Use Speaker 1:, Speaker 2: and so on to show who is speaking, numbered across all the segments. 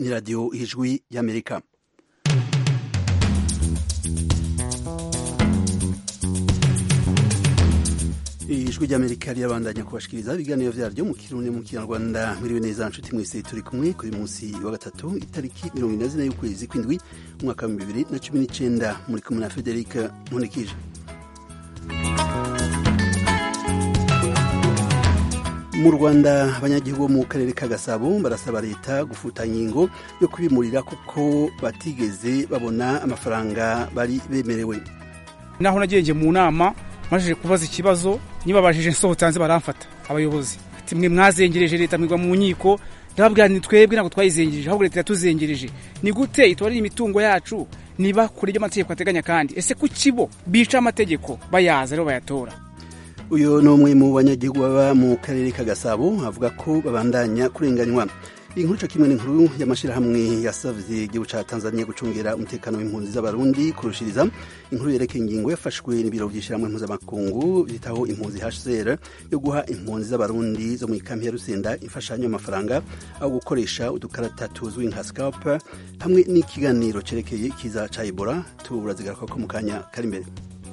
Speaker 1: ni radiyo ijwi y'amerika ijwi ry'amerika rirabandanya kubashikiriza ibiganiro vyaryo mu kirundi mu kinyarwanda mwiriwe neza nshuti mwese turi kumwe kuri munsi wa gatatu itariki mirongo ine na zine y'ukwezi kw'indwi umwaka wa bibiri na cumi n'icenda muri kumwe na federika nkunikije mu rwanda abanyagihugu bo mu karere ka gasabo barasaba leta gufuta ingingo yo kubimurira kuko batigeze babona amafaranga bari bemerewe
Speaker 2: naho nagenje mu nama majije kubaza ikibazo nibabajije nsohotse hanze baramfata abayobozi ati mwe mwazengereje leta mwigwa mu nkiko ndababwira ni twebwe ntabwo twayizengereje ahubwo leta yatuzengereje ni gute itwarira imitungo yacu niba kure ibyo amategeko ateganya kandi ese kuki bo bica amategeko bayaza rero bayatora
Speaker 1: uyu ni umwe mu banyagihugu baba mu karere ka gasabo avuga ko babandanya kurenganywa inkuru cyo kimwe n'inkuru y'amashyirahamwe yasavye igihugu ca tanzania gucungera umutekano w'impunzi z'abarundi kurushiriza inkuru yerekeye ingingo yafashwe n'ibiro vy'ishyirahamwe mpuzamakungu bitaho impunzi hcr yo guha impunzi z'abarundi zo mu ikampi ya rusenda imfashanyo y'amafaranga aho gukoresha udukarata tuzwi nka scalp hamwe n'ikiganiro cerekeye ikiza ca ebola turazigaruka ko mu kanya kari imbere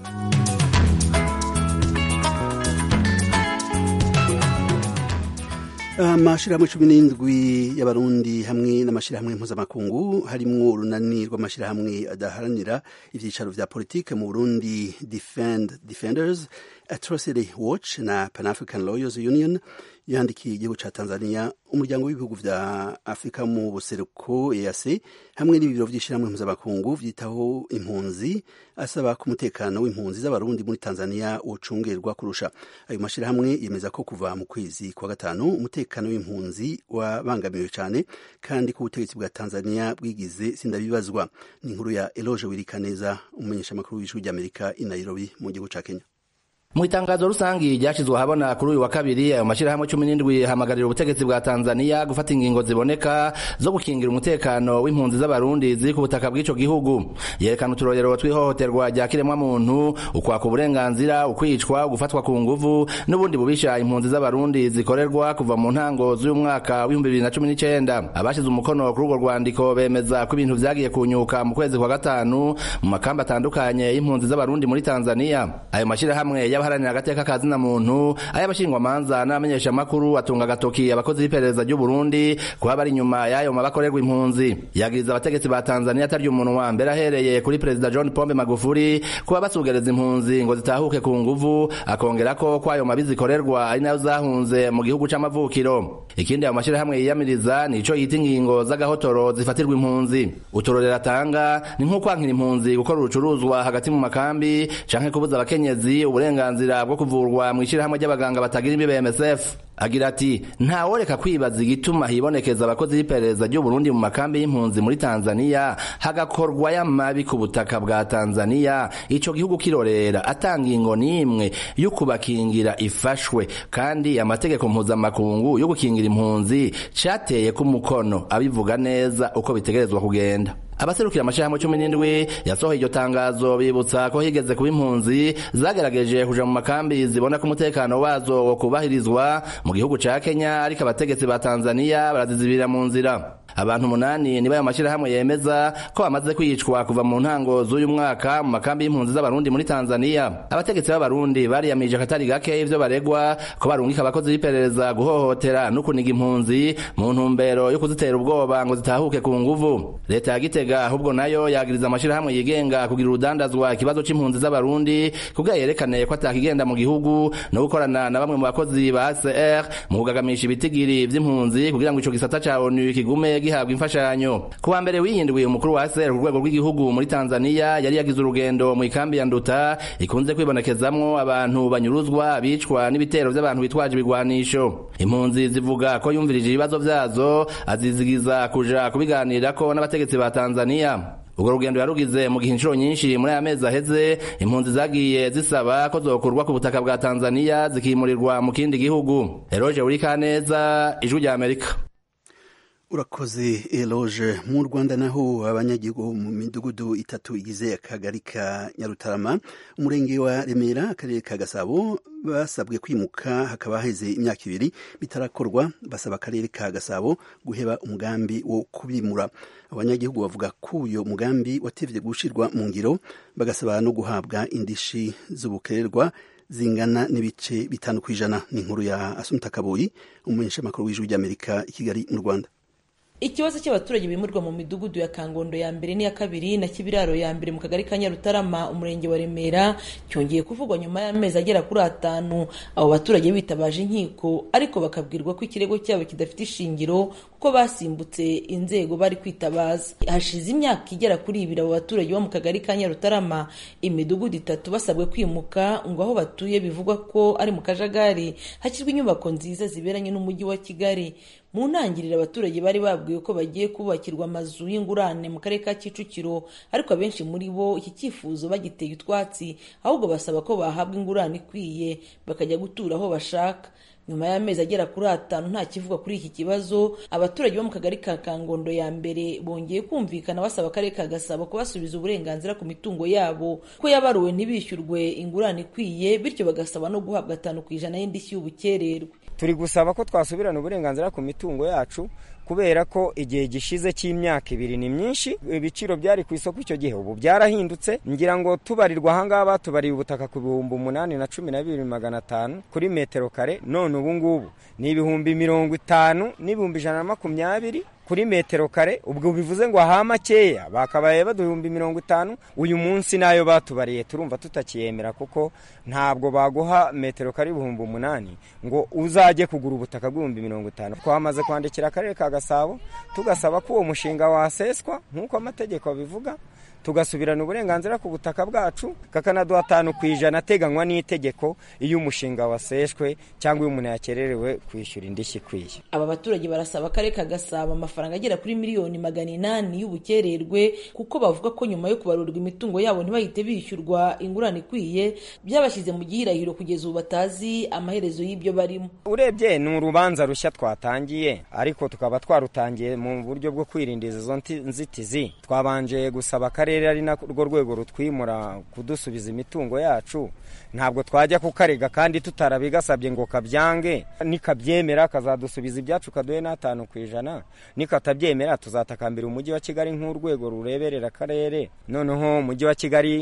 Speaker 1: amashirahamwe cumi n'indwi y'abarundi hamwe n'amashirahamwe mpuzamakungu harimwo urunani rw'amashirahamwe adaharanira ivyicaro vya politike mu burundi defend defenders atrocity watch na pan african lawyers union yandikiye igihugu ca tanzania umuryango w'ibihugu vya afurika mu buseruko eac hamwe n'ibiro vy'ishirahamwe mpuzamakungu vyitaho impunzi asaba ko umutekano w'impunzi z'abarundi muri tanzania wocungerwa kurusha ayo mashirahamwe yemeza ko kuva mu kwezi kwa gatanu umutekano w'impunzi wabangamiwe cane kandi ko ubutegetsi bwa tanzania bwigize sindabibazwa ni inkuru ya eloge wirikaneza umumenyeshamakuru w'ijwi ry'amerika i nairobi mu gihugu ca kenya
Speaker 3: mu itangazo rusangi ryashizwe ahabona kuri uyu wa kabiri ayo mashirahamwe cumi n'indwi hamagarira ubutegetsi bwa tanzania gufata ingingo ziboneka zo gukingira umutekano w'impunzi z'abarundi ziri ku butaka bw'ico gihugu yerekana uturorero tw'ihohoterwa rya kiremwamuntu ukwaka uburenganzira ukwicwa gufatwa ku nguvu n'ubundi bubisha impunzi z'abarundi zikorerwa kuva mu ntango z'uyu mwaka w'ibihumbi bibiri na cumi n'icenda abashize umukono kuri urwo rwandiko bemeza ko ibintu vyagiye kunyuka mu kwezi kwa gatanu mu makamba atandukanye y'impunzi z'abarundi muri tanzania ayo mashirahamwe y'abaharanira agateka ka zina muntu ay'abashingwamanza n'abamenyeshamakuru atunga agatoki abakozi b'iperereza ry'u Burundi kuba bari inyuma y'ayo mabakorerwa impunzi yagiriza abategetsi ba Tanzania atarya umunwa mbere ahereye kuri perezida John Pombe Magufuli kuba basugereza impunzi ngo zitahuke ku nguvu akongera ko kwayo mabi zikorerwa ari nayo zahunze mu gihugu c'amavukiro ikindi ayo mashirahamwe yiyamiriza ni ico yita ingingo z'agahotoro zifatirwa impunzi uturorero atanga ni nko kwankira impunzi gukora urucuruzwa hagati mu makambi canke kubuza abakenyezi uburenganzira bwo kuvurwa mu ishirahamwe ry'abaganga batagira imbibe MSF agira ati ntaworeka kwibaza igituma hibonekeza abakozi b'iperereza ry'u Burundi mu makambi y'impunzi muri Tanzania hagakorwa y'amabi ku butaka bwa Tanzania ico gihugu kirorera atanga ingo n'imwe yo kubakingira ifashwe kandi amategeko mpuzamakungu yo gukingira impunzi cateye ku mukono abivuga neza uko bitegerezwa kugenda abaserukira amashirahamwe cumi n'indwi yasohoye iryo tangazo bibutsa ko higeze kuba impunzi zagerageje kuja mu makambi zibona ko umutekano wazo wo kubahirizwa mu gihugu ca kenya ariko abategetsi ba tanzania barazizibirira mu nzira abantu umunani nibo ayo mashirahamwe yemeza ko bamaze kwicwa kuva mu ntango z'uyu mwaka mu makambi y'impunzi z'abarundi muri tanzania abategetsi b'abarundi bariyamije akatari gake ivyo baregwa ko barungika abakozi b'iperereza guhohotera no kuniga impunzi mu ntumbero yo kuzitera ubwoba ngo zitahuke ku nguvu leta ya gitega ahubwo nayo yagiriza amashirahamwe yigenga kugira urudandazwa ikibazo c'impunzi z'abarundi kugira yerekane ko atakigenda mu gihugu no gukorana na bamwe mu bakozi ba HCR mu kugagamisha ibitigiri vy'impunzi kugira ngo ico gisata ca ONU kigume gihabwa imfashanyo ku wa mbere wiyindwi umukuru wa HCR ku rwego rw'igihugu muri Tanzania yari yagize urugendo mu ikambi ya Nduta ikunze kwibonekezamwo abantu banyuruzwa bicwa n'ibitero vy'abantu bitwaje ibigwanisho impunzi zivuga ko yumvirije ibibazo vyazo azizigiza kuja kubiganirako n'abategetsi ba Tanzania urwo rugendo yarugize mu gihe inshuro nyinshi muri aya mezi aheze impunzi zagiye zisaba ko zokurwa ku butaka bwa Tanzania zikimurirwa mu kindi gihugu Eroje Urikaneza ijwi rya Amerika
Speaker 1: urakoze eloge mu rwanda naho abanyagihugu mu midugudu itatu igize akagari ka nyarutarama umurenge wa remera akarere ka gasabo basabwe kwimuka hakaba haheze imyaka ibiri bitarakorwa basaba akarere ka gasabo guheba umugambi wo kubimura abanyagihugu bavuga ko uyo mugambi watevye gushirwa mu ngiro bagasaba no guhabwa indishi z'ubukererwa zingana n'ibice bitanu ku ijana ni inkuru ya asumta kaboyi umumenyeshamakuru w'ijwi ry'amerika i kigali mu rwanda
Speaker 4: ikibazo cy'abaturage bimurwa mu midugudu ya kangondo ya mbere n'iya kabiri na kibiraro ya mbere mu kagari ka nyarutarama umurenge wa remera cyongeye kuvugwa nyuma y'amezi agera kuri atanu abo baturage bitabaje inkiko ariko bakabwirwa ko ikirego cyabo kidafite ishingiro kuko basimbutse inzego bari kwitabaza hashize imyaka igera kuri ibiri abo baturage bo mu kagari ka nyarutarama imidugudu itatu basabwe kwimuka ngo aho batuye bivugwa ko ari mu kajagari hashyirwa inyubako nziza ziberanye n'umujyi wa kigali mu ntangiriro abaturage bari babwiwe ko bagiye kubakirwa amazu y'ingurane mu karere ka kicukiro ariko abenshi muri bo iki cyifuzo bagiteye utwatsi ahubwo basaba ko bahabwa ingurane ikwiye bakajya gutura aho bashaka nyuma y'amezi agera kuri atanu nta kivugwa kuri iki kibazo abaturage bo mu kagari ka kangondo ya mbere bongeye kumvikana basaba akarere ka gasabo kubasubiza uburenganzira ku mitungo yabo ko yabaruwe ntibishyurwe ingurane ikwiye bityo bagasaba no guhabwa atanu ku ijana y'indishyi y'ubukererwe
Speaker 5: turi gusaba ko twasubirana uburenganzira ku mitungo yacu kubera ko igihe gishize cy'imyaka ibiri ni myinshi ibiciro byari ku isoko icyo gihe ubu byarahindutse ngira ngo tubarirwa ahangaha batubariye ubutaka ku bihumbi umunani na cumi na bibiri magana atanu kuri metero kare none ubu ngubu ni ibihumbi mirongo itanu n'ibihumbi ijana na makumyabiri kuri metero kare ubwo bivuze ngo aha makeya bakabaye baduhumbi mirongo itanu uyu munsi nayo batubariye turumva tutakiyemera kuko ntabwo baguha metero kare ibihumbi umunani ngo uzajye kugura ubutaka bw'ibihumbi mirongo itanu twamaze kwandikira akarere ka gasabo tugasaba ko uwo mushinga waseswa nk'uko amategeko abivuga tugasubirana uburenganzira ku butaka bwacu kakanaduha atanu ku ijana ateganywa n'itegeko iyo umushinga waseshwe cyangwa iyo umuntu yakererewe kwishyura indishyi ikwiye
Speaker 4: aba baturage barasaba akarere ka gasabo amafaranga agera kuri miliyoni magana inani y'ubukererwe kuko bavuga ko nyuma yo kubarurwa imitungo yabo ntibahite bishyurwa ingurane ikwiye byabashyize mu gihirahiro kugeza ubu batazi amaherezo y'ibyo barimo
Speaker 5: urebye ni urubanza rushya twatangiye ariko tukaba twarutangiye mu buryo bwo kwirinda izo nzitizi twabanje gusaba akarere ari narwo rwego rutwimura kudusubiza imitungo yacu ntabwo twajya kukarega kandi tutarabigasabye ngo kabyange nikabyemera kazadusubiza ibyacu kaduhe n'atanu ku ijana nikatabyemera tuzatakambira umujyi wa kigali nk'urwego rureberera akarere noneho umujyi wa kigali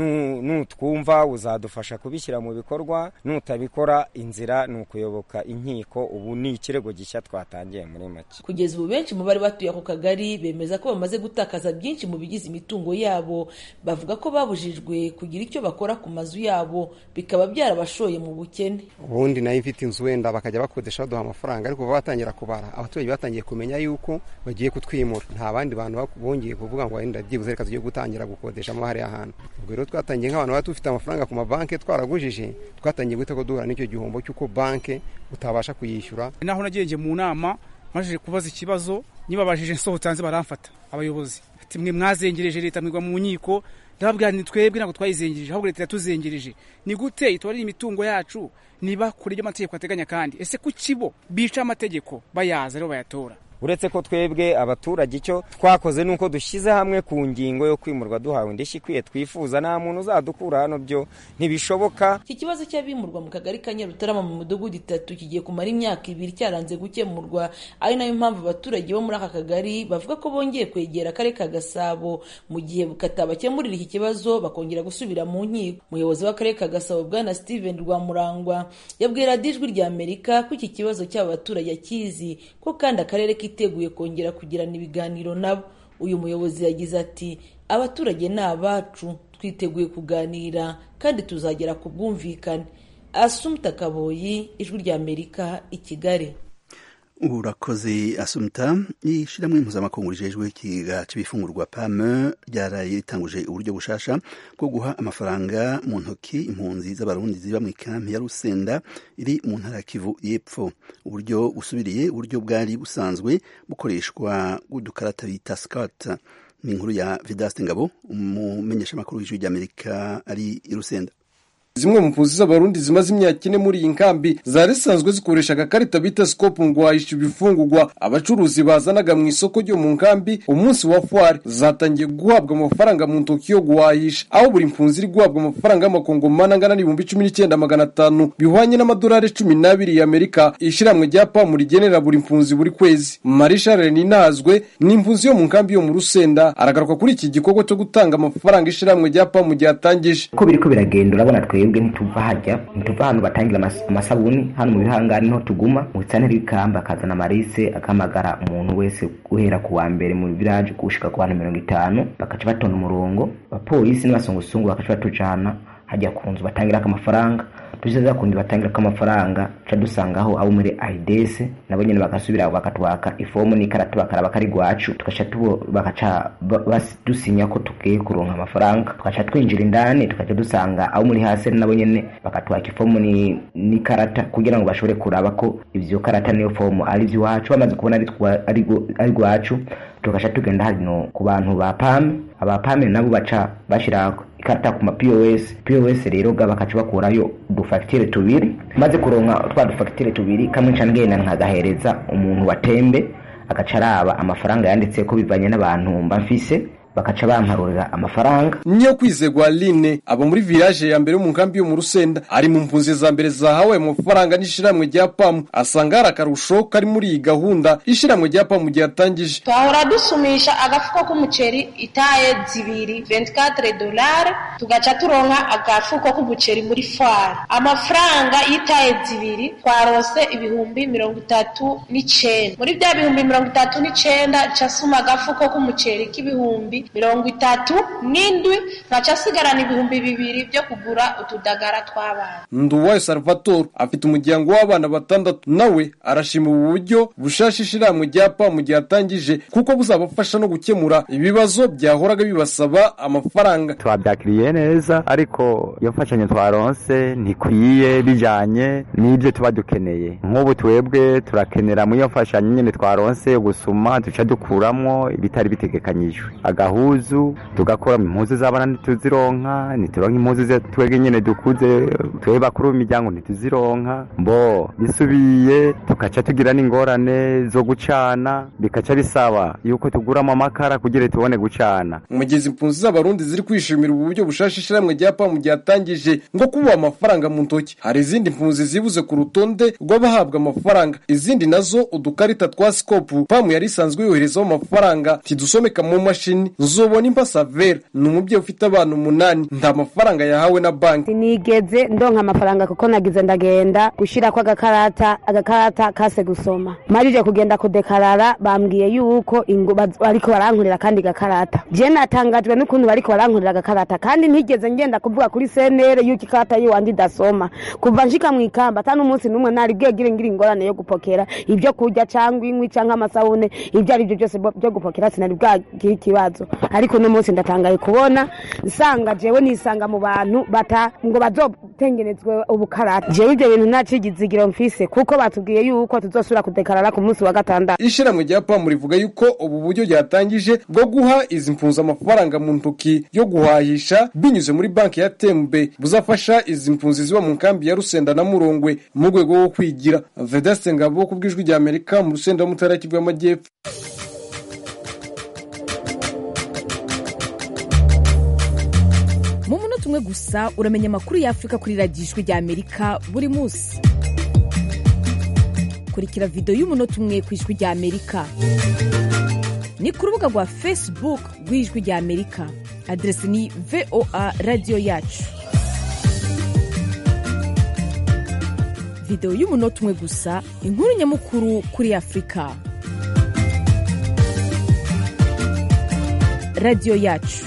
Speaker 5: nutwumva uzadufasha kubishyira mu bikorwa nutabikora inzira ni ukuyoboka inkiko ubu ni ikirego gishya twatangiye muri make
Speaker 4: kugeza ubu benshi mu bari batuye ako kagari bemeza ko bamaze gutakaza byinshi mu bigize imitungo yabo bavuga ko babujijwe kugira icyo bakora ku mazu yabo bikaba byarabashoye mu bukene
Speaker 6: ubundi nayo ifite inzu wenda bakajya bakodesha baduha amafaranga ariko kuva batangira kubara abaturage batangiye kumenya yuko bagiye kutwimura nta bandi bantu bongeye kuvuga ngo wenda byibuze reka tugiye gutangira gukodeshamo hariya hantu ubwo rero twatangiye nk'abantu baba dufite amafaranga ku mabanki twaragujije twatangiye guhita ko duhura n'icyo gihombo cy'uko banki utabasha kuyishyura
Speaker 2: naho nagiye mu nama maze kubaza ikibazo nibabajije nsohotse hanze baramfata abayobozi ati mwe mwazengereje leta mwigwa mu nkiko ndababwira ni twebwe ntabwo twayizengereje ahubwo leta yatuzengereje ni gute itubarira imitungo yacu niba kure y'amategeko ateganya kandi ese ku kibo bica amategeko bayaza rero bayatora
Speaker 5: uretse ko twebwe abaturage icyo twakoze ni uko dushyize hamwe ku ngingo yo kwimurwa duhawe indishyi ikwiye twifuza nta muntu uzadukura hano byo ntibishoboka
Speaker 4: iki kibazo cy'abimurwa mu kagari ka nyarutarama mu midugudu itatu kigiye kumara imyaka ibiri cyaranze gukemurwa ari nayo mpamvu abaturage bo muri aka kagari bavuga ko bongeye kwegera akarere ka gasabo mu gihe katabakemurira iki kibazo bakongera gusubira mu nkiko umuyobozi w'akarere ka gasabo bwana steven rwamurangwa yabwiye radiyo ijwi rya amerika ko iki kibazo cy'aba baturage akizi ko kandi akarere kiteguye kongera kugirana ibiganiro nabo uyu muyobozi yagize ati abaturage ni abacu twiteguye kuganira kandi tuzagera ku bwumvikane asumta kaboyi ijwi rya amerika i kigali
Speaker 1: urakoze asumta ishyirahamwe mpuzamakungu rijejwe ikiga cy'ibifungurwa pame ryaraye ritanguje uburyo bushasha bwo guha amafaranga mu ntoki impunzi z'abarundi ziba mu ikambi ya rusenda iri mu ntara ya kivu y'epfo uburyo busubiriye uburyo bwari busanzwe bukoreshwa bw'udukarata bita sikata ni inkuru ya vidaste ngabo umumenyeshamakuru w'ijwi ry'amerika ari i rusenda
Speaker 7: zimwe mu mpunzi z'abarundi zimaze imyaka ine muri iyi nkambi zari zisanzwe zikoresha agakarita bita scope ngo wahisha ibifungurwa abacuruzi bazanaga mu isoko ryo mu nkambi umunsi wa fwari zatangiye guhabwa amafaranga mu ntoki yo guhahisha aho buri mpunzi iri guhabwa amafaranga y'amakongomani angana n'ibihumbi cumi n'icyenda magana atanu bihwanye n'amadolari cumi n'abiri y'amerika ishyirahamwe rya pamu rigenera buri mpunzi buri kwezi marisha reninazwe ni impunzi yo mu nkambi yo mu rusenda aragaruka kuri iki gikorwa cyo gutanga amafaranga ishyirahamwe rya pamu ryatangije
Speaker 8: uko biriko biragenda urabona twebwe ntituva hajya ntituva ahantu batangira amas- amasabuni hano mu bihangari niho tuguma mu bitsantere b'ikamba akazana amarise akamagara umuntu wese guhera ku wa mbere mu village gushika ku bantu mirongo itanu bakaca batonda umurongo abapolisi n'abasongosungu bakaca batujana hajya ku nzu batangirako amafaranga tugeze za kundi batangirako amafaranga ca dusangaho abo muri aids nabo nyene bagasubira bakatwaka ifomu n'ikarata bakaraba kari gwacu tugaca tubo bakaca ba- bas- dusinya ko tugiye kuronka amafaranga tugaca twinjira indani tugaca dusanga abo muri hasi nabo nyene bakatwaka ifomu ni- n'ikarata kugira ngo bashobore kuraba ko ivyo karata n'iyo fomu ari ivy'iwacu bamaze kubona ari twa- ari gwa- ari gwacu tugaca tugenda hano ku bantu ba pame aba pame nabo baca bashira ikarata ku ma pos pos rero ga bakaca bakurayo udufagitire tubiri maze kuronka twa dufagitire tubiri kamwe nca ngenda nkagahereza umuntu wa tembe agaca araba amafaranga yanditse ko bivanye n'abantu mba mfise bakaca bamparurira amafaranga
Speaker 7: niyo kwizegwa line aba muri village ya mbere yo mu nkambi yo mu rusenda ari mu mpunzi za mbere zahawe amafaranga n'ishyirahamwe rya pamu asanga hari akarusho kari muri iyi gahunda ishyirahamwe rya pamu ryatangije
Speaker 9: twahora dusumisha agafuko k'umuceri itaye zibiri 24 dolari tugaca turonka agafuko k'umuceri muri fwari amafaranga y'itaye zibiri twarose ibihumbi mirongo itatu n'icenda muri bya bihumbi mirongo itatu n'icenda ca suma agafuko k'umuceri k'ibihumbi mirongo itatu n'indwi nkaca asigarana ibihumbi bibiri byo kugura utudagara tw'abana
Speaker 7: nduwayo salvatore afite umuryango w'abana batandatu nawe arashima ubu buryo bushasha ishyirahamwe rya pamu ryatangije kuko buzabafasha no gukemura ibibazo byahoraga bibasaba amafaranga
Speaker 10: twabyakiriye neza ariko iyo mfashanyo twaronse ntikwiye bijanye n'ibyo tuba dukeneye nk'ubu twebwe turakenera muri iyo mfashanyo nyine twaronse gusuma duca dukuramwo ibitari bitegekanyijwe agahuzu tugakuramo impuzu z'abana ntituzironka ntituronka impuzu ze twebwe nyine dukuze twebwe bakuru b'imiryango ntituzironka mbo bisubiye tugaca tugira n'ingorane zo gucana bikaca bisaba yuko tuguramo amakara kugira tubone gucana
Speaker 7: mu gihe izi mpunzi z'abarundi ziri kwishimira ubu buryo bushasha ishyirahamwe rya pamu ryatangije ngo kubuha amafaranga mu ntoki hari izindi mpunzi zibuze ku rutonde rw'abahabwa amafaranga izindi nazo udukarita twa sikopu pamu yari isanzwe yoherezaho amafaranga tidusomeka mu mashini nzobona impasavera ni umubyeyi ufite abana umunani nta mafaranga yahawe na banki
Speaker 11: sinigeze ndonka amafaranga kuko nagize ndagenda gushirako agakarata agakarata kase gusoma marije kugenda kudekarara bambwiye yuko ingo baz- bariko barankorera kandi gakarata je natangajwe n'ukuntu bariko barankorera agakarata kandi ntigeze ngenda kuvuga kuri senere yuko ikarata yiwanje idasoma kuva nshika mu ikamba ata n'umunsi n'umwe nari bwegire ngira ingorane yo gupokera ibyo kurya cangwa inkwi canke amasabune ibyo ari byo byose bo- byo gupokera sinari bwagira ikibazo ariko uno munsi ndatangaye kubona nsanga jewe nisanga mu bantu bata ngo bazotengenezwe ubukarata jewe ibyo bintu nta cigizigiro mfise kuko batubwiye yuko tuzosubira kudekarara ku munsi wa gatandatu
Speaker 7: ishyirahamwe rya pamu rivuga yuko ubu buryo ryatangije bwo guha izi mpunzi amafaranga mu ntoki yo guhahisha binyuze muri banki ya tembe buzafasha izi mpunzi ziba mu nkambi ya rusenda na murongwe mu rwego rwo kwigira vedaste ngabo ku bw'ijwi rya amerika mu rusenda mu ntara y'Kivu y'amajyepfo
Speaker 12: mu munota umwe gusa uramenya amakuru y'afurika kuri radiyo ijwi rya amerika buri munsi kurikira videwo y'umunota umwe ku ijwi rya amerika ni ku rubuga rwa facebook rw'ijwi rya amerika aderesi ni voa radiyo yacu videwo y'umunota umwe gusa inkuru nyamukuru kuri afurika radiyo yacu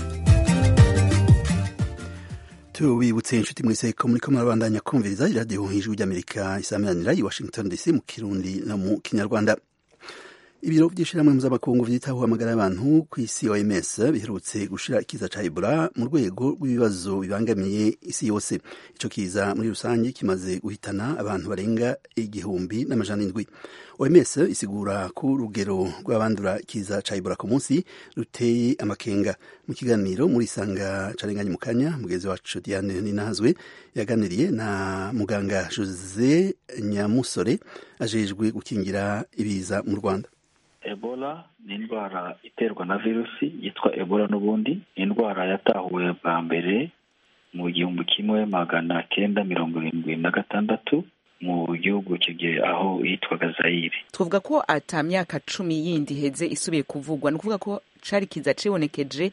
Speaker 1: tubibutse inshuti mwese ko muri ko murabandanya kumviriza iradiyo ijwi ry'amerika isameranira i washington dc mu kirundi no mu kinyarwanda ibiro by'ishyirahamwe mpuzamakungu byitaho amagara y'abantu ku isi oms biherutse gushira ikiza ca ebola mu rwego rw'ibibazo bibangamiye isi yose ico kiza muri rusange kimaze guhitana abantu barenga igihumbi n'amajana indwi oms isigura ko urugero rw'abandura ikiza ca ebola ku munsi ruteye amakenga mu kiganiro muri isanga carenganye mu kanya mugenzi wacu diane ninahazwe yaganiriye na muganga jose nyamusore ajejwe gukingira ibiza mu rwanda
Speaker 13: ebola ni indwara iterwa na virusi yitwa ebola n'ubundi ni indwara yatahuwe bwa mbere mu gihumbi kimwe magana kenda mirongo irindwi na gatandatu mu gihugu kigihe aho yitwaga zayire
Speaker 14: twavuga ko ata myaka cumi yindi iheze isubiye kuvugwa ni ukuvuga ko cari kiza cibonekeje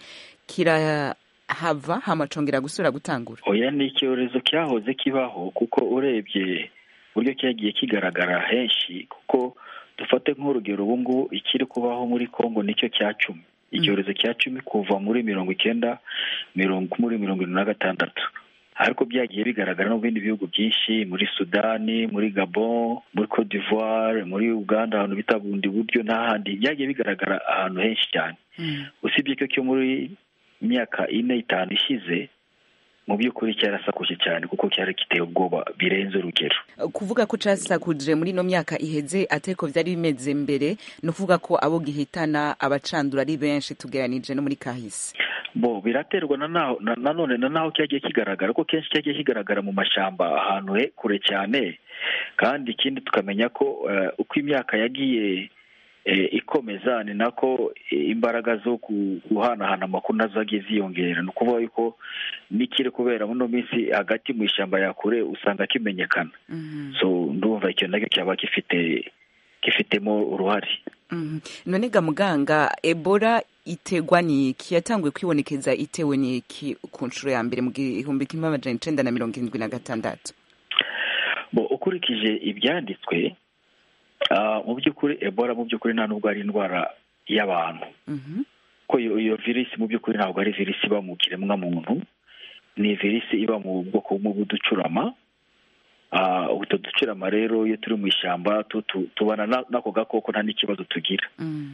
Speaker 14: kirahava hamacongera gusubira gutangura
Speaker 13: oya ni icyorezo cyahoze kibaho kuko urebye uburyo cyagiye kigaragara henshi kuko dufate nk'urugero ubu ngubu ikiri kubaho muri congo nicyo cya cumi icyorezo cya cumi kuva muri mirongo icyenda mirongo muri mirongo irindwi na gatandatu ariko byagiye bigaragara no mu bindi bihugu byinshi muri sudani muri gabon muri cote d'ivoire muri uganda ahantu bita bundi buryo n'ahandi byagiye bigaragara ahantu henshi cyane usibye ko cyo muri myaka ine itanu ishize mu by'ukuri cyarasakuje cyane kuko cyari giteye ubwoba birenze urugero
Speaker 14: kuvuga ko casakuje muri ino myaka iheze ateko vyari bimeze mbere ni ukuvuga ko abo gihitana abacandura ari benshi tugeranije no muri kahise
Speaker 13: bo biraterwa na nanone na naho cyagiye kigaragara ko kenshi cyagiye kigaragara mu mashamba ahantu he kure cyane kandi ikindi tukamenya ko uko imyaka yagiye ikomeza ni nako imbaraga zo guhanahana amakuru nazo zagiye ziyongera ni ukuvuga yuko n'ikiri kubera muri ino minsi hagati mu ishyamba ya kure usanga kimenyekana so ndumva icyo nacyo cyaba gifite gifitemo uruhare
Speaker 14: none ga muganga ebola itegwa n'iki yatanguye kwibonekeza itewe n'iki ku nshuro ya mbere mu gihumbi kimwe amajana icenda na mirongo irindwi na gatandatu
Speaker 13: bo ukurikije ibyanditswe mu by'ukuri ebola mu by'ukuri nta nubwo ari indwara y'abantu ko iyo virisi mu by'ukuri ntabwo ari virisi iba mu kiremwa muntu ni virisi iba mu bwoko bw'uducurama utwo ducurama rero iyo turi mu ishyamba tubana n'ako gakoko nta n'ikibazo tugira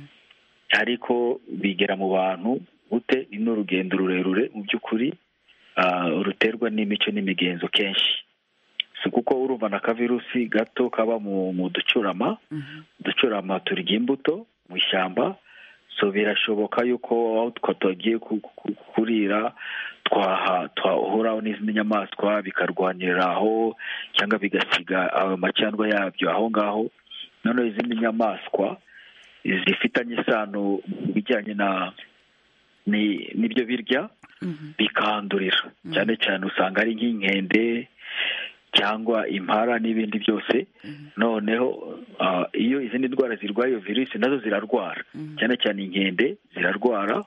Speaker 13: ariko bigera mu bantu gute ni n'urugendo rurerure mu by'ukuri ruterwa n'imico n'imigenzo kenshi si kuko urumva na kavirusi gato kaba mu ducurama uducurama turya imbuto mu ishyamba so birashoboka yuko aho tugiye kurira twahuraho n'izindi nyamaswa bikarwanirira aho cyangwa bigasiga ayo macandwa yabyo aho ngaho noneho izindi nyamaswa zifitanye isano mu bijyanye na n'ibyo birya bikandurira cyane cyane usanga ari nk'inkende cyangwa impara n'ibindi byose noneho iyo izindi ndwara zirwaye iyo virusi nazo zirarwara cyane cyane inkende zirarwara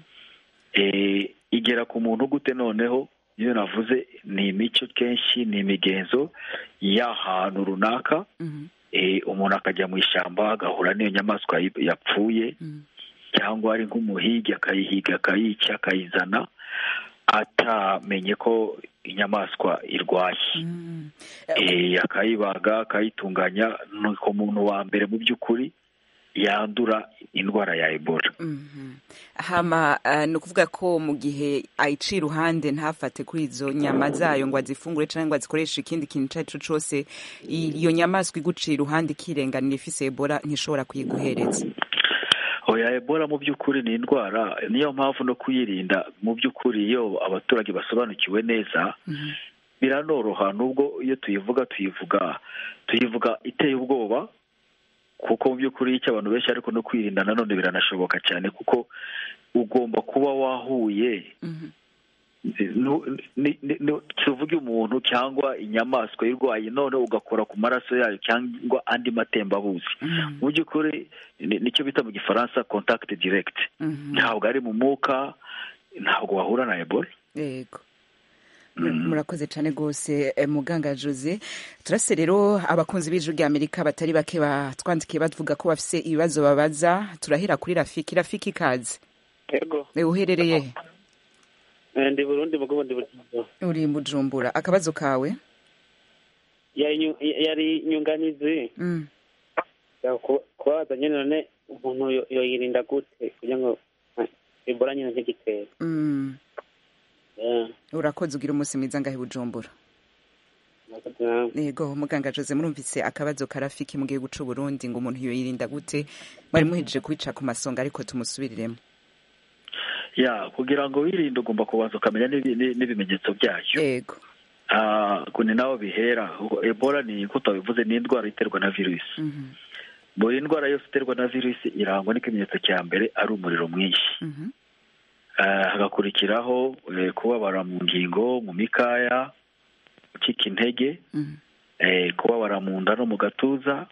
Speaker 13: igera ku muntu gute noneho iyo navuze ni imico kenshi ni imigenzo y'ahantu runaka umuntu akajya mu ishyamba agahura n'iyo nyamaswa yapfuye cyangwa ari nk'umuhigi akayihiga akayica akayizana atamenye ko inyamaswa irwaye akayibaga akayitunganya ni ku muntu wa mbere mu by'ukuri yandura indwara ya ebola
Speaker 14: hama ni ukuvuga ko mu gihe ayica iruhande ntafate kuri izo nyama zayo ngo azifungure cyangwa ngo azikoreshe ikindi kintu icyo ari cyo cyose iyo nyamaswa iguciye iruhande ikirenganira ifise ebola ntishobora kuyiguhereza
Speaker 13: oya ebola mu by'ukuri ni indwara niyo mpamvu no kuyirinda mu by'ukuri iyo abaturage basobanukiwe neza biranoroha nubwo iyo tuyivuga tuyivuga tuyivuga iteye ubwoba kuko mu by'ukuri icyo abantu benshi ariko no kwirinda nanone biranashoboka cyane kuko ugomba kuba wahuye tuvuge umuntu cyangwa inyamaswa irwaye none ugakora ku maraso yayo cyangwa andi matembabuzi mu by'ukuri nicyo bita mu gifaransa contact direct ntabwo ari mu mwuka ntabwo wahura na ebola
Speaker 14: yego murakoze cyane rwose muganga jose turase rero abakunzi b'ijwi rya amerika batari bake batwandikiye bavuga ko bafite ibibazo babaza turahera kuri rafiki rafiki ikaze
Speaker 15: yego
Speaker 14: uherereye
Speaker 15: ndi burundi mugo ndi bujumbura
Speaker 14: uri bujumbura akabazo kawe
Speaker 15: yari nyunganizi kubabaza nyine none umuntu yo- yoyirinda gute kugira ngo ah, ebola nyine ntigitere
Speaker 14: Mm.
Speaker 15: Eh,
Speaker 14: urakoze ugira umunsi mwiza ngahe bujumbura
Speaker 15: murakoze namwe.
Speaker 14: yego muganga jose murumvise akabazo karafiki mu gihugu c'u burundi ngo umuntu yoyirinda gute mwari muhejeje kubica ku masonga ariko tumusubiriremo
Speaker 13: ya kugira ngo wirinde ugomba kubanza ukamenya n'ibi- n'i- n'ibimenyetso byayo
Speaker 14: yego
Speaker 13: Ah, ngo ni naho bihera ebola ni uko utabivuze ni indwara iterwa na virusi buri ndwara yose iterwa na virusi irangwa n'ikimenyetso cya mbere ari umuriro mwinshi Ah, hagakurikiraho eh, kubabara mu ngingo mu mikaya gucika intege eh, kubabara mu nda no mu gatuza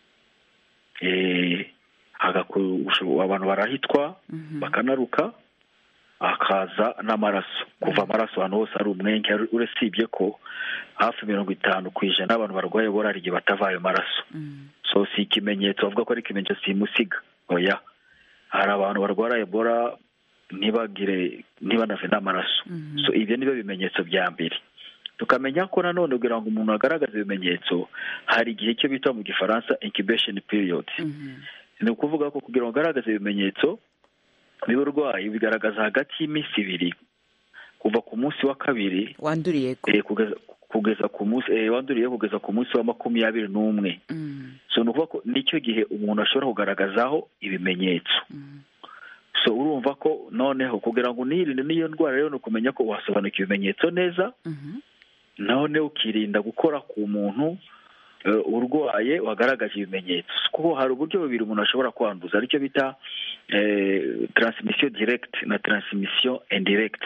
Speaker 13: eh, hagaku- usho- abantu barahitwa bakanaruka hakaza n'amaraso kuva amaraso ahantu hose ari umwenge ari- urasibye ko hafi mirongo itanu ku ijana abantu barwaye ebola hari igihe batava ayo maraso so si ikimenyetso bavuga ko ari ikimenyetso simusiga oya hari abantu barwara ebola ntibagire ntibanave n'amaraso so ibyo ni byo bimenyetso bya mbere tukamenya ko nanone kugira ngo umuntu agaragaze ibimenyetso hari igihe cyo bita mu gifaransa incubation period ni ukuvuga ko kugira ngo ugaragaze ibimenyetso by'uburwayi bigaragaza hagati y'iminsi ibiri kuva ku munsi wa kabiri
Speaker 14: wanduriye
Speaker 13: eh, kugeza kugeza ku munsi eh, wanduriye kugeza ku munsi wa makumyabiri n'umwe so ni ukuvuga ko nicyo gihe umuntu ashobora kugaragazaho ibimenyetso so urumva ko noneho kugira ngo unirinde n'iyo ndwara rero ni ukumenya ko wasobanukira ibimenyetso neza none ukirinda gukora ku muntu eh, urwaye wagaragaje ibimenyetso kuko hari uburyo bubiri umuntu ashobora kwanduza aricyo bita eh, transmission direct na transmission indirect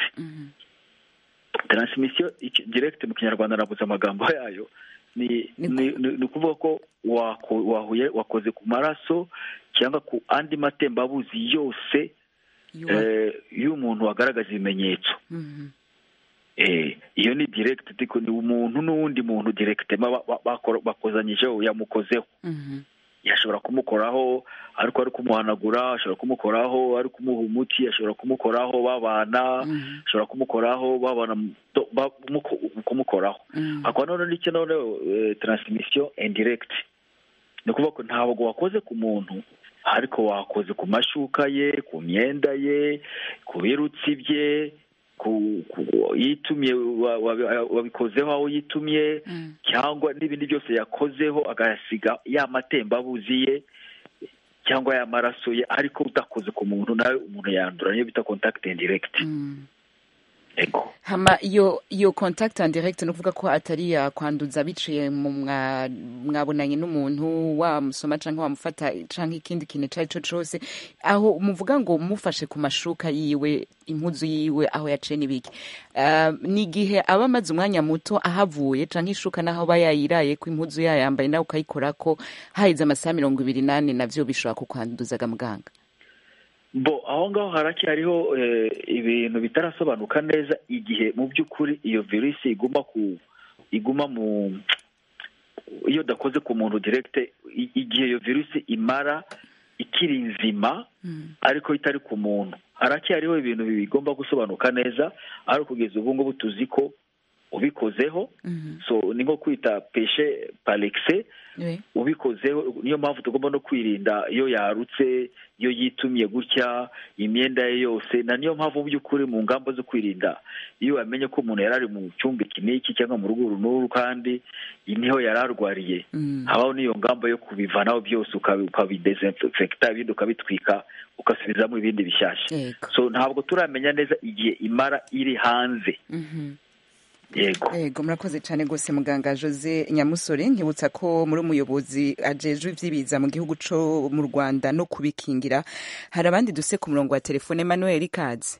Speaker 13: transmission iki- direct mu kinyarwanda nabuze amagambo yayo ni ni ni- ni ukuvuga ko wako- wahuye wakoze ku maraso cyangwa ku andi matembabuzi yose eh, y'umuntu wagaragaza ibimenyetso eh, iyo ni direct ariko ni umuntu n'uwundi muntu direct ba- ba- bakora- bakozanyijeho yamukozeho yashobora kumukoraho ariko ari kumuhanagura ashobora kumukoraho ari kumuha umuti ashobora kumukoraho babana ashobora kumukoraho babana mu- do- ba- muko- kumukoraho hakaba noneho n'icyo noneho eh, transmission indirect ni ukuvuga ko ntabwo wakoze ku muntu ariko wakoze ku mashuka ye ku myenda ye ku birutsi bye ku ku- yitumye wa- wa- wabikozeho aho yitumye cyangwa n'ibindi byose yakozeho agasiga ya matembabuzi ye cyangwa ya maraso ye ariko udakoze ku muntu nawe umuntu yandura niyo bita contact indirect
Speaker 14: hama iyo iyo contact and direct ni ukuvuga ko atari yakwanduza biciye mu mwa- mwabonanye n'umuntu wamusoma canke wamufata canke ikindi kintu ico ari cyo cose aho muvuga ngo mufashe ku mashuka yiwe impuzu yiwe aho yaciye n'ibiki Ah, ni igihe aba amaze umwanya muto ahavuye canke ishuka naho aba yayiraye ko impuzu yayambaye nawe ukayikorako haheze amasaha mirongo ibiri n'ane navyo bishobora kukwanduzaga muganga
Speaker 13: bo aho ngaho haracyariho eh, ibintu bitarasobanuka neza igihe mu by'ukuri iyo virusi iguma ku iguma mu iyo udakoze ku muntu direkite i- igihe iyo virusi imara ikiri nzima ariko itari ku muntu haracyariho ibintu bigomba gusobanuka neza ariko kugeza ubu ngubu tuzi ko ubikozeho so ni nko kwita peshe parekise ubikozeho niyo mpamvu tugomba no kwirinda iyo yarutse iyo yitumye gutya imyenda ye yose na niyo mpamvu mu by'ukuri mu ngamba zo kwirinda iyo wamenye ko umuntu yari ari mu cyumba iki n'iki cyangwa mu rugo uru n'uru kandi niho yari arwariye habaho n'iyo ngamba yo kubivanaho byose ukabi- ukabidesinfekta ibindi ukabitwika ugasubizamo ibindi bishyashya so ntabwo turamenya neza igihe imara iri hanze yego
Speaker 14: yego murakoze cyane rwose muganga jose nyamusore nkibutsa ko muri umuyobozi ajejwe iby'ibiza mu gihugu cyo mu rwanda no kubikingira hari abandi duse ku murongo wa telefone emmanuel ikaze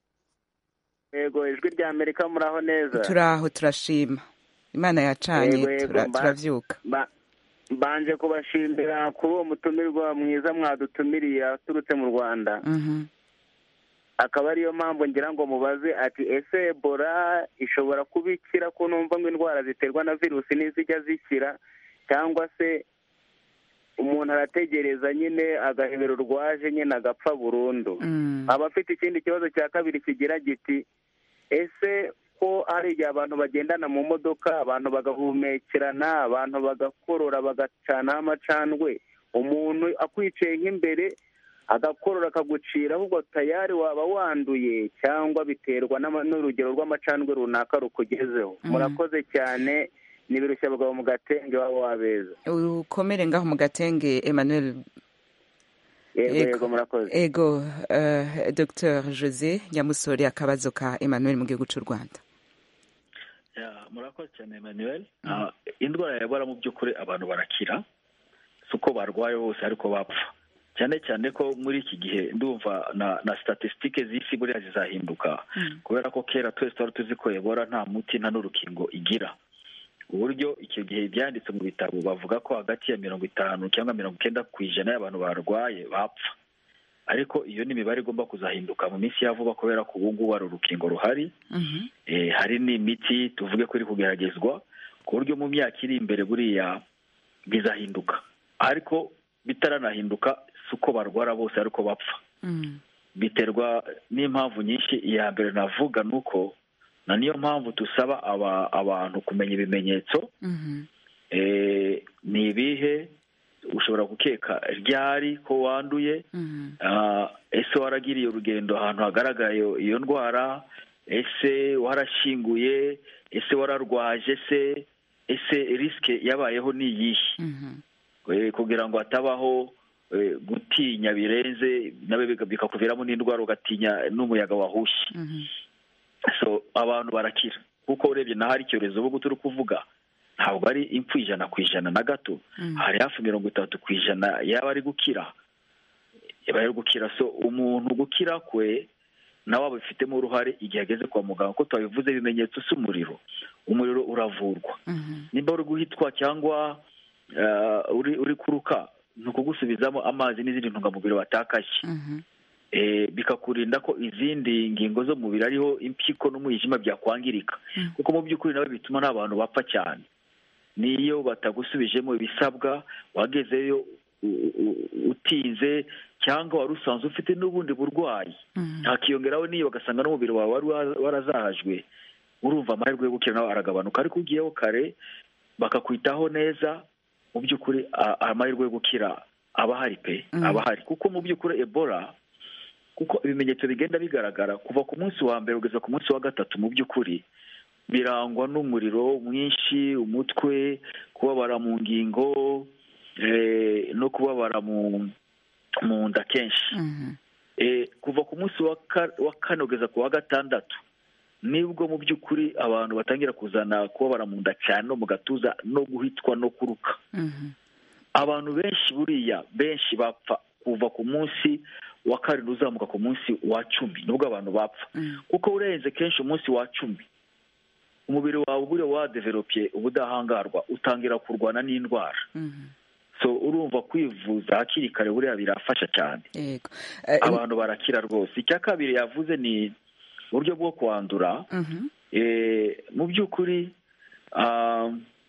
Speaker 16: yego ijwi rya amerika muraho neza
Speaker 14: turaho turashima imana yacanye
Speaker 16: Yego, yego,
Speaker 14: tura-
Speaker 16: mba-
Speaker 14: turavyuka
Speaker 16: Ba- mbanje kubashimira kuri uwo mutumirwa mwiza mwadutumiriye aturutse mu rwanda
Speaker 14: Mhm.
Speaker 16: akaba ariyo mpamvu ngira ngo mubaze ati ese ebola ishobora kuba ikira ko numva ngo indwara ziterwa na virusi ntizijya zikira cyangwa se umuntu arategereza nyine agahebero rwaje nyine agapfa burundu aba afite ikindi kibazo cya kabiri kigira giti ese ko hari igihe abantu bagendana mu modoka abantu bagahumekerana abantu bagakorora bagacanaho amacandwe umuntu akwicaye nk'imbere agakorora akagucira ahubwo tayari waba wanduye cyangwa biterwa n'ama- n'urugero rw'amacandwe runaka rukugezeho murakoze cyane n'ibirushya abagabo mu gatenge waba wabeza
Speaker 14: ukomere ngaho mu gatenge emmanuel
Speaker 16: yego yego murakoze
Speaker 14: ego uh, dr jose nyamusore akabazo ka emmanuel mu gihugu cy'u rwanda
Speaker 13: Ya, murakoze cyane emmanuel Ah, indwara ya ebola mu by'ukuri abantu barakira si uko barwaye bose ariko bapfa cyane cyane ko muri iki gihe ndumva na na statisitike z'isi buriya zizahinduka kubera ko kera twese twari tuzi ko ebola nta muti nta n'urukingo igira uburyo icyo gihe byanditse mu bitabo bavuga ko hagati ya mirongo itanu cyangwa mirongo icyenda ku ijana y'abantu barwaye bapfa ariko iyo ni imibare igomba kuzahinduka mu minsi ya vuba kubera ko ubu ngubu hari urukingo ruhari Eh, hari n'imiti tuvuge ko iri kugeragezwa ku buryo mu myaka iri imbere buriya bizahinduka ariko bitaranahinduka si uko barwara bose ariko bapfa biterwa n'impamvu nyinshi iya mbere navuga ni uko na niyo mpamvu dusaba aba- abantu kumenya ibimenyetso Eh, ni ibihe ushobora gukeka ryari ko wanduye Ah, ese waragiriye urugendo ahantu hagaragaye iyo- iyo ndwara ese warashyinguye ese wararwaje se ese risike yabayeho ni iyihe Eh, kugira ngo hatabaho eh, gutinya birenze nawe bika- bikakuviramo n'indwara ugatinya n'umuyaga wahushye so abantu barakira kuko urebye naho hari icyorezo ubu turi kuvuga ntabwo ari impfu ijana ku ijana na gato hari hafi mirongo itatu ku ijana yaba ari gukira yaba ari gukira so umuntu gukira kwe nawe abifitemo uruhare igihe ageze kwa muganga ko twabivuze ibimenyetso si umuriro umuriro uravurwa nimba uri guhitwa cyangwa eh, uri uri kuruka ni ukugusubizamo amazi n'izindi ntungamubiri watakaje eh, bikakurinda ko izindi ngingo zo mu mubiri ariho impyiko n'umwijima byakwangirika kuko mu by'ukuri nawe bituma n'abantu bapfa cyane niyo batagusubijemo ibisabwa wagezeyo u- u- utinze cyangwa wari usanzwe ufite n'ubundi burwayi hakiyongeraho n'iyo bagasanga n'umubiri wawe wari wa- warazahajwe urumva amahirwe yo gukira nawe aragabanuka ariko ugiyeho kare bakakwitaho neza mu by'ukuri a- amahirwe yo gukira aba ahari pe aba ahari kuko mu by'ukuri ebola kuko ibimenyetso bigenda bigaragara kuva ku munsi wa mbere kugeza ku munsi wa gatatu mu by'ukuri birangwa n'umuriro mwinshi umutwe kubabara mu ngingo eh, no kubabara mu mu nda kenshi Eh, kuva ku munsi wa ka- wa kane kugeza ku wa gatandatu nibwo mu by'ukuri abantu batangira kuzana kubabara mu nda cyane no mu gatuza no guhitwa no kuruka abantu benshi buriya benshi bapfa kuva ku munsi wa karindwi uzamuka ku munsi wa cumi nibwo abantu bapfa kuko urenze kenshi umunsi wa cumi umubiri wawe buriya wadeveropye ubudahangarwa utangira kurwana n'indwara so urumva kwivuza hakiri kare buriya birafasha cyane
Speaker 14: yego
Speaker 13: abantu barakira rwose icya kabiri yavuze ni uburyo bwo kwandura Eh, mu by'ukuri ah,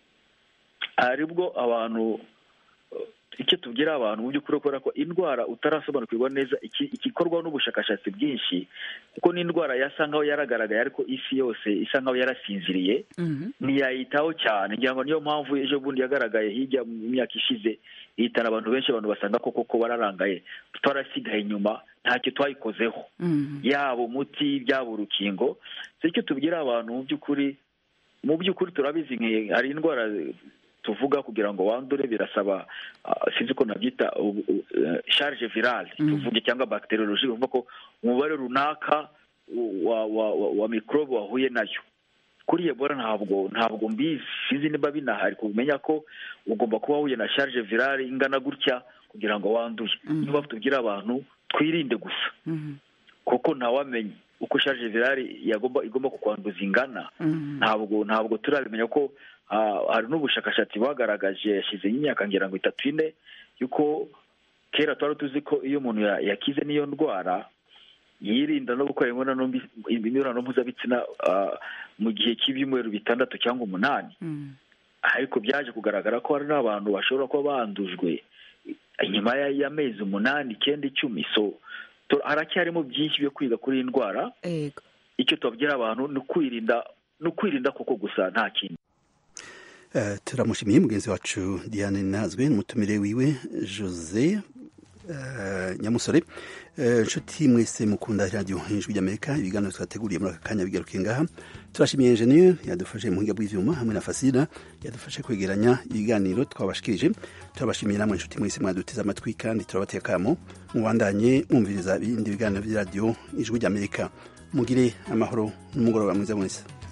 Speaker 13: aribwo abantu icyo tubwira abantu mu by'ukuri kubera ko indwara utarasobanukirwa neza iki- igikorwa n'ubushakashatsi bwinshi kuko n'indwara yasa nkaho yaragaragaye ariko isi yose isa nkaho yarasinziriye ntiyayitaho cyane ngira ngo niyo mpamvu ejo bundi yagaragaye hirya mu myaka ishize ihitana abantu benshi abantu basanga ko koko bararangaye twarasigaye inyuma ntacyo twayikozeho yaba umuti byaba urukingo so icyo tubwira abantu mu by'ukuri mu by'ukuri turabizi nki- hari indwara tuvuga kugira ngo wandure birasaba ah, sinzi ko nabyita ubu- u- eh, charge virale tuvuge cyangwa bacteriologie bivuga ko umubare runaka wa wa wa, wa microbe wahuye nayo kuri ebola ntabwo ntabwo mbizi sinzi niba binahari kumenya ko ugomba kuba wahuye na charge virale ingana gutya kugira ngo wanduye niyo mpamvu tubwira abantu twirinde gusa kuko ntawamenya uko charge virale yagomba igomba kukwanduza ingana ntabwo ntabwo turabimenya ko ah, hari n'ubushakashatsi bwagaragaje yashyize imyaka ngira ngo itatu ine yuko kera twari tuzi ko iyo umuntu ya- yakize n'iyo ndwara yirinda no gukora imibonano mbi- imibonano mpuzabitsina ah, mu gihe cy'ibyumweru bitandatu cyangwa umunani ariko byaje kugaragara ko hari n'abantu bashobora kuba bandujwe inyuma ya- y'amezi umunani icyenda icumi so tu- haracyarimo byinshi byo kwiga kuri iyi ndwara icyo tubabwira abantu ni ukwirinda ni ukwirinda koko gusa nta kindi
Speaker 1: uh, turamushimiye mugenzi wacu diane nazwe n'umutumire wiwe jose uh, nyamusore inshuti uh, mwese mukunda radiyo ijwi ry'amerika ibiganiro twateguriye muri aka kanya bigaruke ngaha turashimiye enjeniyeri yadufashe mu buhinga bw'ivyuma hamwe na fasira yadufashe kwegeranya ibiganiro twabashikirije turabashimiye namwe inshuti mwese mwaduteze amatwi kandi turabateye akamo mubandanye mwumviriza ibindi biganiro by'iradiyo ijwi ry'amerika mugire amahoro n'umugoroba mwiza mwese